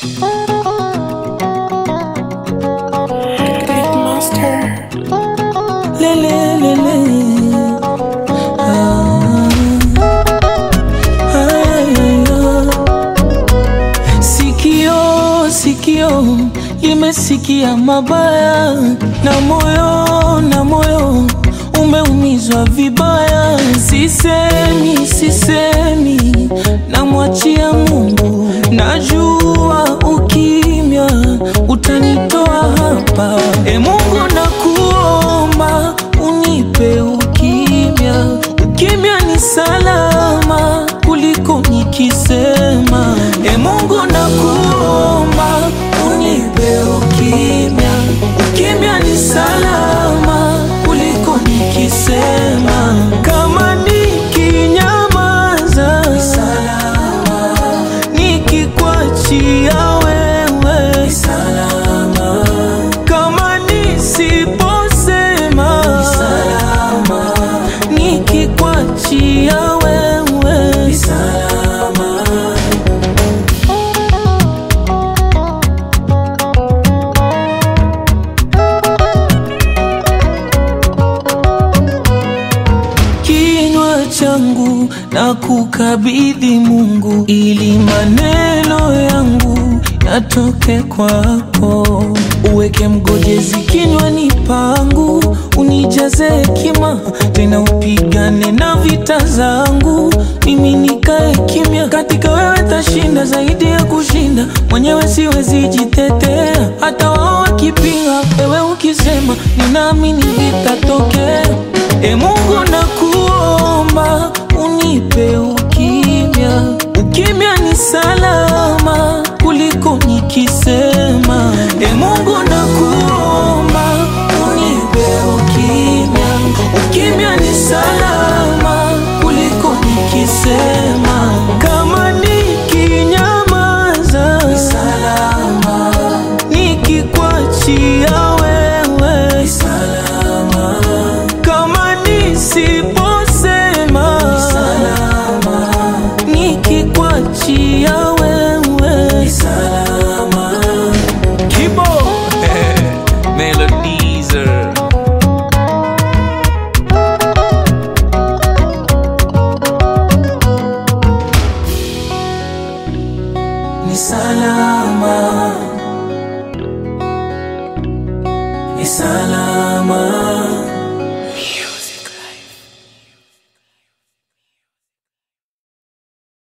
Sikio limesikia mabaya na moyo na moyo umeumizwa vibaya. Sisemi, sisemi, namwachia Mungu. Najua ukimya utanitoa hapa. E Mungu, nakuomba unipe ukimya. Ukimya ni salama kuliko nikisema. E Mungu, nakuomba unipe ukimya. Ukimya ni salama kuliko nikisema. Kama nikinyamaza ni salama, nikikwachia wewe ni salama. Kama nisiposema ni salama, nikikwachia wewe ni salama. Kinywa changu na kukabidhi Mungu, ili maneno yangu yatoke kwako. Uweke mgojezi kinywani pangu, unijaze hekima, tena upigane na vita zangu, mimi nikae kimya. Katika wewe tashinda zaidi ya kushinda, mwenyewe siwezi jitetea. Hata wao wakipinga, wewe ukisema, ninaamini vitatokea. E Mungu nakuomba unipe ukimya. Ukimya ni salama kuliko nikisema. E Mungu nakuomba unipe ukimya. Ukimya ni salama kuliko nikisema. Kama nikinyamaza ni salama, nikikwachia wewe ni salama. Kama nisiposema ni salama, nikikwachia wewe ni salama. Kibo Melodizer Ni salama, ni salama.